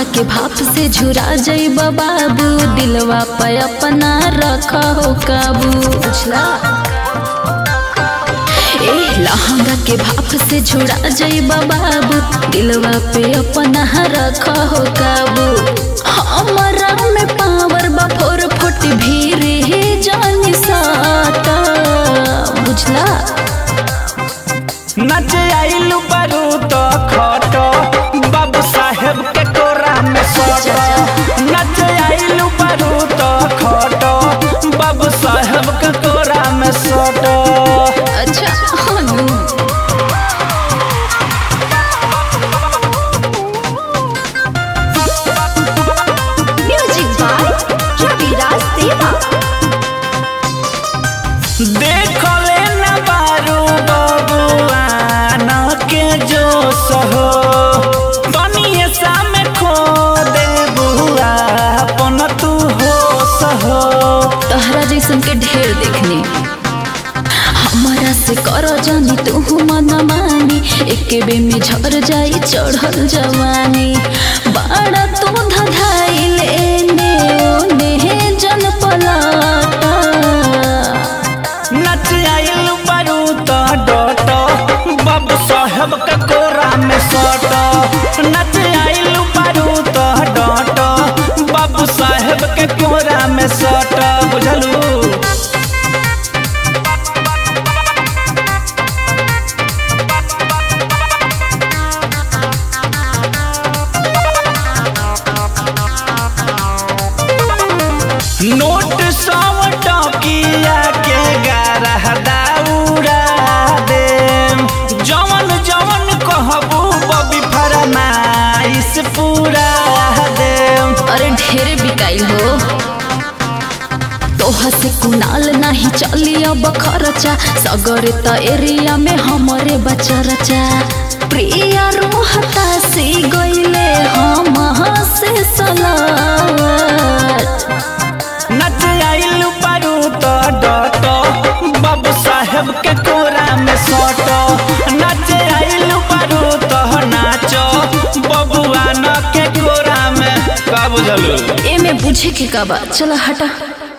लहंगा के भाप से झुरा जाइबा बाबू दिलवा पे अपना रख हो काबू बुझला ए लहंगा के भाप से झुरा जाइबा बाबू दिलवा पे अपना रख हो काबू हमरा में पावर बा फोर फुट भीड़ ही जानी साता बुझला नच आइलू बारू तो खट बाबू साहेब के कोरा में सट नच आइलू बारू तो खट बाबू साहेब के कोरा में सट अच्छा हनु म्यूजिक बाय रविराज देवा देख ले न बारू बबुआन के जो सहो बनिए सामे खो दे बुआ अपन तू हो सहो तहरा जैसन के ढेर देखने हमारा से कर जानी तू मन मानी एक बे में झर जाई चढ़ल जवानी बड़ा तू धधाइल एने ओने जन पलाटा नच आइल बारू तो डट बाबू साहेब के कोरा में सट नच आइल बारू तो डट बाबू साहेब के कोरा में सट बुझलू नोट सौ टकिया के गारह दाउरा दे जवन जवन कहबू बबी फरमाइश पूरा दे अरे ढेरे बिकाइल हो तोहा से कुनाल नहीं चली अब खर्चा सगर त एरिया में हमरे बचा रचा प्रिया रोहता से गईले हम से सलावत नच आइल बारू तो डट बाबू साहेब के कोरा में सट नच आइल बारू तो नाच बबुआ न के कोरा में का बुझलू एमे बुझे के का बा चला हटा